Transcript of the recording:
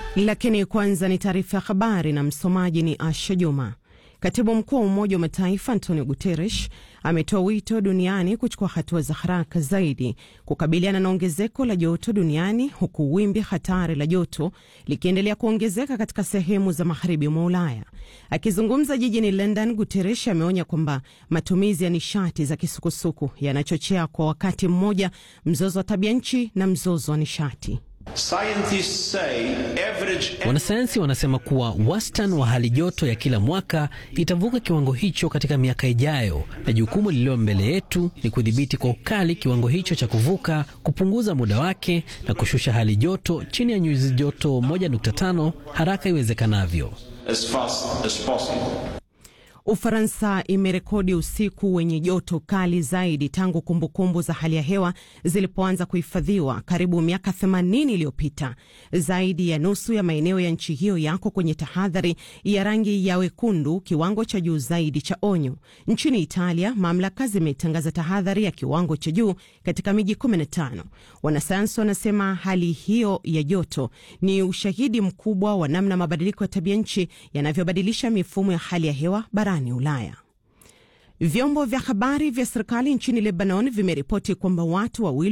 Lakini kwanza ni taarifa ya habari na msomaji ni Asha Juma. Katibu mkuu wa Umoja wa Mataifa Antonio Guterres ametoa wito duniani kuchukua hatua za haraka zaidi kukabiliana na ongezeko la joto duniani huku wimbi hatari la joto likiendelea kuongezeka katika sehemu za magharibi mwa Ulaya. Akizungumza jijini London, Guterres ameonya kwamba matumizi ya nishati za kisukusuku yanachochea kwa wakati mmoja mzozo wa tabia nchi na mzozo wa nishati. Wanasayansi wanasema kuwa wastani wa hali joto ya kila mwaka itavuka kiwango hicho katika miaka ijayo, na jukumu lililo mbele yetu ni kudhibiti kwa ukali kiwango hicho cha kuvuka, kupunguza muda wake na kushusha hali joto chini ya nyuzi joto 1.5 haraka iwezekanavyo. as fast as possible. Ufaransa imerekodi usiku wenye joto kali zaidi tangu kumbukumbu za hali ya hewa zilipoanza kuhifadhiwa karibu miaka 80 iliyopita. Zaidi ya nusu ya maeneo ya nchi hiyo yako kwenye tahadhari ya rangi ya wekundu, kiwango cha juu zaidi cha onyo. Nchini Italia, mamlaka zimetangaza tahadhari ya kiwango cha juu katika miji 15. Wanasayansi wanasema hali hiyo ya joto ni ushahidi mkubwa wa namna mabadiliko ya tabia nchi yanavyobadilisha mifumo ya hali ya hewa barani Ulaya. Vyombo vya habari vya serikali nchini Lebanon vimeripoti kwamba watu wawili